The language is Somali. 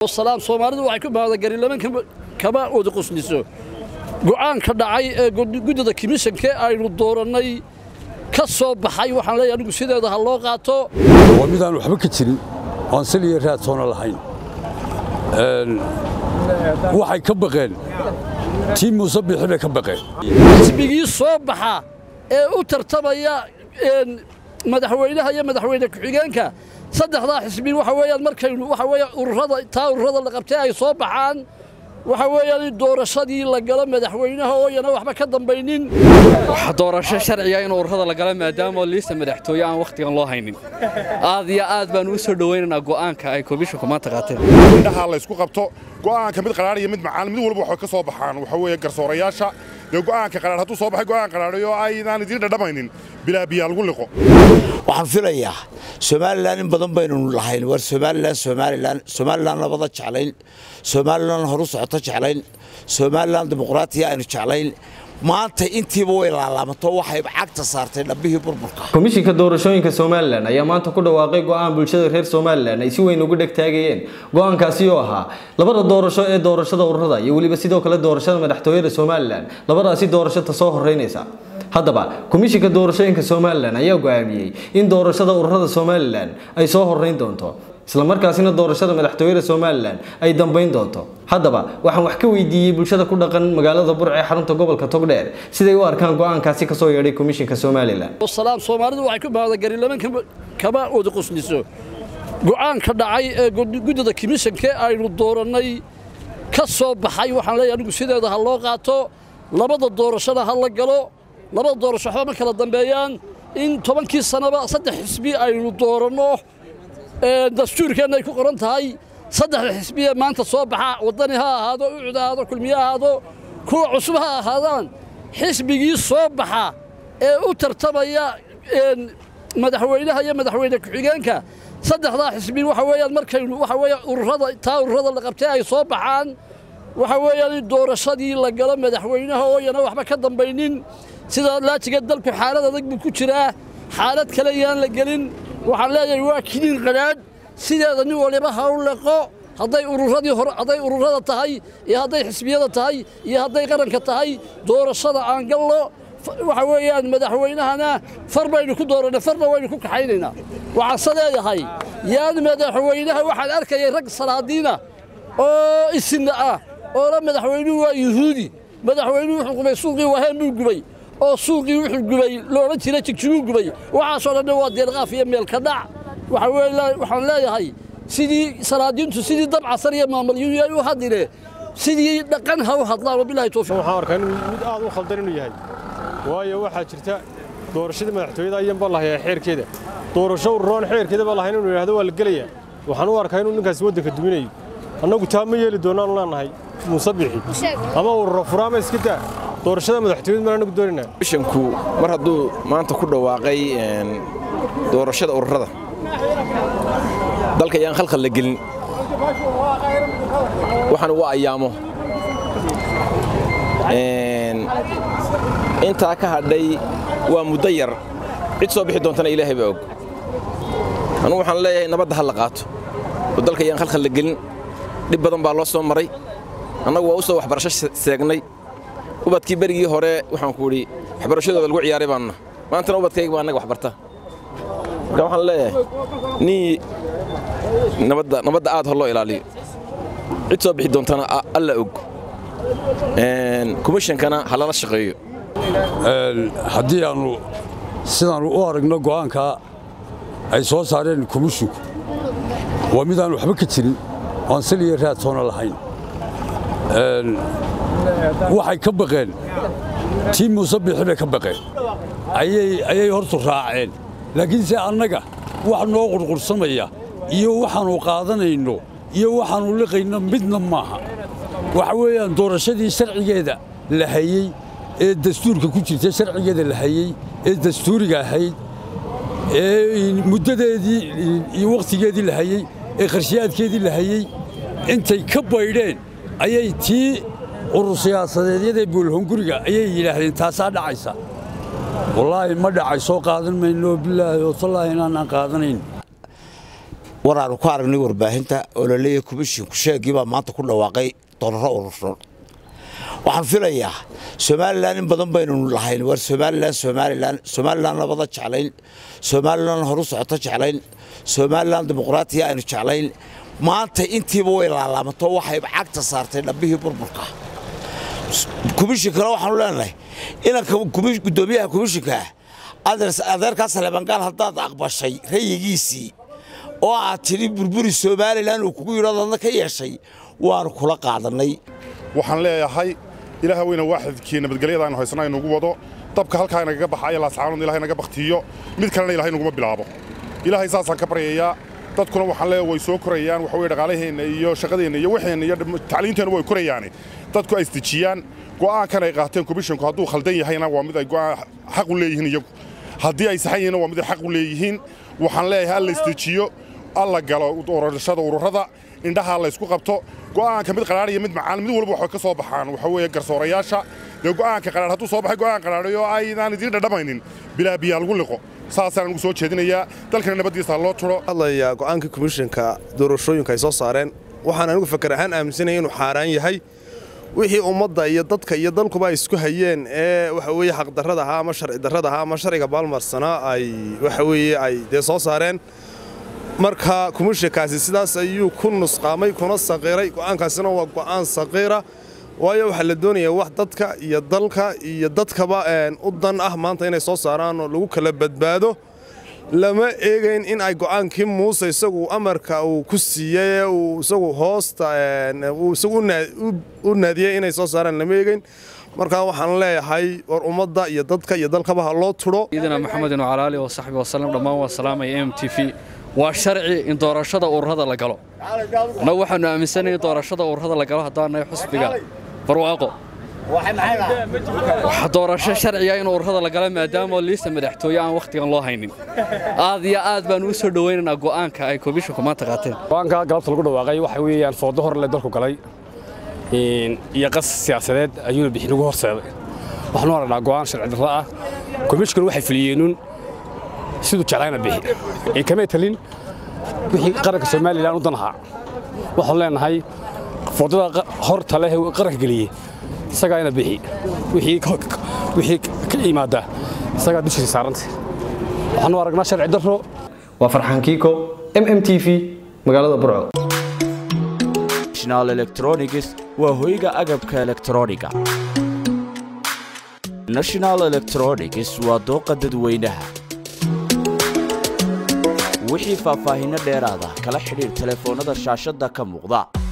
salaam soomaalidu waxay ku baahda lama kama wada qosliso go'aanka dhacay ee guddida komishanka aynu doorannay ka soo baxay waxaan leeyahay anigu sideeda ha loo qaato waa midaan waxba ka jirin oon sal iyo raad toona lahayn waxay ka baqeen tii muuse bixi bay ka baqeen xisbigii soo baxa ee u tartamaya madaxweynaha iyo madaxweyne ku-xigeenka saddexdaa xisbi waxa weeyaan markaynu waxa weeye ururada taa ururada la qabtay ay soo baxaan waxa weeyaan in doorashadii la galo madaxweynaha ooyana waxba ka dambaynin doorasho sharciga in ururada la galo maadaama liista madaxtooye aan wakhtigan loo haynin aad iyo aad baan u soo dhowaynaynaa go'aanka ay komishanku maanta qaateen indhaha la isku qabto go'aanka mid qaraar iyo mid macaan mid walba waxay ka soo baxaan waxa weeye garsoorayaasha dee go'aanka qaraar hadduu soo baxay go'aan qaraaray oo aynaan idiin dhadhamaynin bilaa biyaa lagu liqo waxaan filayaa somalilan in badan baynu lahayn war somalilan somalilan somalilan nabada jeclayn somalilan horu socoto jeclayn somalilan dimuqraatiya aynu jeclayn maanta intiiba way laalaamato waxay cagta saartay dhabbihii burburka komishinka doorashooyinka somalilan ayaa maanta ku dhawaaqay go'aan bulshada reer somalilan ay si weyn ugu dhegtaagayeen go'aankaasi oo ahaa labada doorasho ee doorashada ururada iyo weliba sidoo kale doorashada madaxtooyada somalilan labadaasi doorashota soo horeynaysa haddaba komishinka doorashooyinka somalilan ayaa go'aamiyey in doorashada ururada somalilan ay soo horeyn doonto islamarkaasina doorashada madaxtooyada somalilan ay dambayn doonto haddaba waxaan wax ka weydiiyey bulshada ku dhaqan magaalada burc ee xarunta gobolka togdheer siday u arkaan go'aankaasi kasoo yeedhay komishinka somalilan salaam soomaalidu waxay ku baahda lama kama wada qosliso go'aanka dhacay ee guddida komishanka aynu doorannay ka soo baxay waxaan leeyahay anigu sideeda ha loo qaato labada doorashada ha la galo labada doorasho waxba ma kala dambeeyaan in tobankii sanaba saddex xisbi aynu dooranno dastuurkeenna ay ku qoran tahay saddexda xisbiye maanta soo baxa waddani ha ahaado ucud ha ahaado kulmiye ha ahaado kuwa cusub ha ahaadaan xisbigii soo baxa ee u tartamaya madaxweynaha iyo madaxweyne ku-xigeenka saddexdaa xisbi waxa weeyaan markaynu waxa weeye ururada taa ururada la qabtay ay soo baxaan waxa weeyaan in doorashadii la galo madaxweynaha ooyana waxba ka dambaynin sidaa laajiga dalku xaalad adag buu ku jiraa xaalad kale yaan la gelin waxaan leeyahay waa kiniin qadhaadh sideeda nin waliba ha u leqo hadday ururadii hore hadday ururada tahay iyo hadday xisbiyada tahay iyo hadday qaranka tahay doorashada aan gallo waxa weeyaan madaxweynahana far baynu ku doorannay farna waynu ku kaxaynaynaa waxaanse leeyahay yaan madaxweynaha waxaan arkayay rag salaadiina oo isinna ah oo la madaxweynuhu waa yuhuudi madaxweynuhu wuxuu gubay suuqii waheen buu gubay oo suuqii wuxuu gubay loodhan jiray jigjiguu gubay waxaasoo dhanna waa deelqaaf iyo meelka dhac waxaan leeyahay sidii salaadiintu sidii dab casar iyo maamalyuhu ay u hadline sidii dhaqan ha u hadlaan wabilahi tawfiiq waxaan arkaa inuu mid aad u khaldan inuu yahay waayo waxaa jirta doorashada madaxtooyada ayaan baa lahayaa xeerkeeda doorasho ururoon xeerkeeda baa lahayn inuu yidhahdo waa la gelayaa waxaan u arkaa inuu ninkaasi waddanka duminayo annagu taa ma yeeli doonaan leenahay muuse bixi ama ururo fura ama iska daa doorashada madaxtooyada maan anagu doonaynaa komishanku mar hadduu maanta ku dhawaaqay doorashada ururada dalka ayaan khalkhal la gelin waxaan ugu ayaamo intaa ka hadhay waa muddo yar cid soo bixi doontana ilaahay baa og anugu waxaan leeyahay nabadda ha la qaato oo dalka ayaan khalkhal la gelin dhib badan baa loo soo maray annagu waa u soo waxbarasho seegnay ubadkii berigii hore waxaan ku idhi waxbarashadooda lagu ciyaaray baanna maantana ubadkayga baa annaga waxbarta marka waxaan leeyahay nii nabadda nabadda aad hor loo ilaaliyo cid soo bixi doontana alla og komishankana ha lala shaqeeyo haddii aannu sidaannu u aragno go'aankaa ay soo saareen komishinku waa midaan waxba ka jirin oon sal iyo raad toona lahayn waxay ka baqeen tii muuse bixi bay ka baqeen ayay hortu raaceen laakiinse annaga wax noo qurqursamaya iyo waxaannu qaadanayno iyo waxaannu liqayno midna maaha waxa weeyaan doorashadii sharcigeeda la hayey ee dastuurka ku jirta sharcigeeda la hayey ee dastuuriga ahayd ee muddadeedii iyo wakhtigeedii la hayey ee qarshiyaadkeedii la hayey intay ka baydheen ayay tii urur siyaasadeedyadee buulhonguriga ayay yidhaahdeen taasaa dhacaysa wallaahi ma dhacay soo qaadan mayno bilaahi oo tallaahi inaanaan qaadanayn war aanu ku aragnay warbaahinta oo la leeyahay komishinku sheegii baa maanta ku dhawaaqay dooraro urursan waxaan filayaa somalilan in badan baynu lahayn war somalilan somalilan somalilan labada jeclayn somalilan horu socoto jeclayn somalilan dimuqraatiya aynu jeclayn maanta intiiba way laalaamato waxay cagta saartay dhabbihii burburka komishinkana waxaanu leenahay inanka gudoomiyaha komishinka adeerkaa saleebangaal haddaad aqbashay rayigiisii oo aad tidhi burburi somalilan uu kugu yidho adadna ka yeeshay waanu kula qaadannay waxaan leeyahay ilaaha weyna waaxidkii nabadgelyada aynu haysana inugu wado dabka halkaa inagaga baxaya laascaanood ilahay naga baktiyo mid kalena ilahay naguma bilaabo ilaahay saasaan ka baryayaa dadkuna waxaan leeyahay way soo korayaan waxa weye dhaqaalaheenna iyo shaqadeenna iyo waxeenna iyo tacliinteenna way korayaane dadku ay isdejiyaan go'aankan ay qaateen komishinku hadduu khaldan yahayna waa mid ay go'aan xaq u leeyihiin iyagu haddii ay saxan yihiinna waa mid ay xaq u leeyihiin waxaan leeyahay alla isdejiyo alla galo doorashada ururada indhaha la isku qabto go'aanka mid qaraar iyo mid macaan mid walba waxay ka soo baxaan waxa weeye garsoorayaasha dee go'aanka qaraar hadduu soo baxay go'aan qaraadhay oo aydaan idiin dhadhamaynin bilaa biyaa lagu liqo saasaan ugu soo jeedinayaa dalkana nabaddiisa loo turo hadlayaa go'aankii komishinka doorashooyinka ay soo saareen waxaan anigu fakar ahaan aaminsanaya inuu xaaraan yahay wixii ummadda iyo dadka iyo dalkuba ay isku hayeen ee waxa weeye xaqdarrada ahaa ama sharci darrada ahaa ama sharciga baalmarsanaa ay waxa weeye ay dee soo saareen marka komishinkaasi sidaas ayuu ku nusqaamay kuna saqiiray go'aankaasina waa go'aan saqiira waayo waxaa la doonayaa wax dadka iyo dalka iyo dadkaba u dan ah maanta inay soo saaraan oo lagu kala badbaado lama eegayn in ay go'aankii muuse isagu amarka uu ku siiyey uu isagu hoosta uu isagu u naadiyey inay soo saaraan lama eegayn markaa waxaan leeyahay war ummadda iyo dadka iyo dalkaba ha loo tudho ciidana maxamedin wacala aalihi wasaxbi wasalam dhammaan waa salaamaya m t v waa sharci in doorashada ururada la galo annagu waxaannu aaminsanayn in doorashada ururada la galo haddaannahay xusbiga barwaaqo waxa doorasho sharciya in ururada la galo maadaama liista madaxtooye aan wakhtigan loo haynin aad iyo aad baanu u soo dhowaynaynaa go'aanka ay komishinku maanta qaateen go'aanka galabta lagu dhawaaqay waxa weeyaan foodo hor le dalku galay iyo qas siyaasadeed ayuuna bixin ugu horseeday waxaanu aragnaa go'aan sharci darro ah komishinku waxay fuliyeenuun siduu jeclayna bixi ee kamay talin wixii qaranka somalilan u dan ahaa waxaanu leenahay foodada horta leh qaranka geliyey isagaa ina bixi wixii ka yimaada isagaa dushiisa saaranta waxaanu aragnaa sharci darro waa farxaan kiiko m m t v magaalada burco national electronics waa hoyga agabka elektrooniga national electronics waa dooqa dadweynaha wixii faahfaahinno dheeraada kala xidhiir telefoonnada shaashadda ka muuqda